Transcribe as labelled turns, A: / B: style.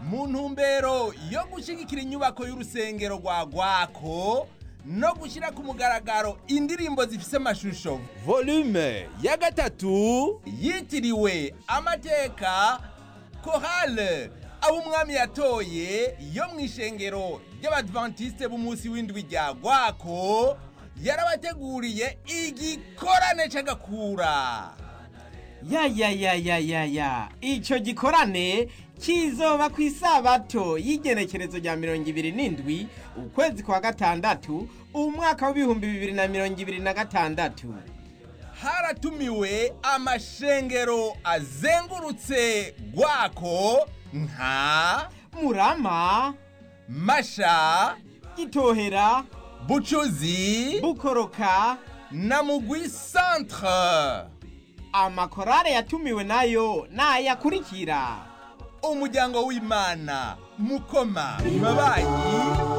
A: mu ntumbero yo gushyigikira inyubako y'urusengero rwa gwako no gushyira ku mugaragaro indirimbo zifise amashusho volume ya gatatu yitiriwe amateka korale abo umwami yatoye yo mu ishengero ry'abadventiste b'umunsi w'indwi rya gwako yarabateguriye igikorane c'agakura
B: ya ya ya ya ya ya ico gikorane kizoba ku isabato y'igenekerezo rya mirongo ibiri n'indwi ukwezi kwa gatandatu umwaka w'ibihumbi bibiri na mirongo ibiri na gatandatu
A: haratumiwe amashengero azengurutse gwako nka
B: murama
A: masha
B: gitohera
A: bucuzi
B: bukoroka
A: na mugwi centre
B: amakorale yatumiwe nayo nayakurikira
A: umuryango w'imana mukoma mabanyi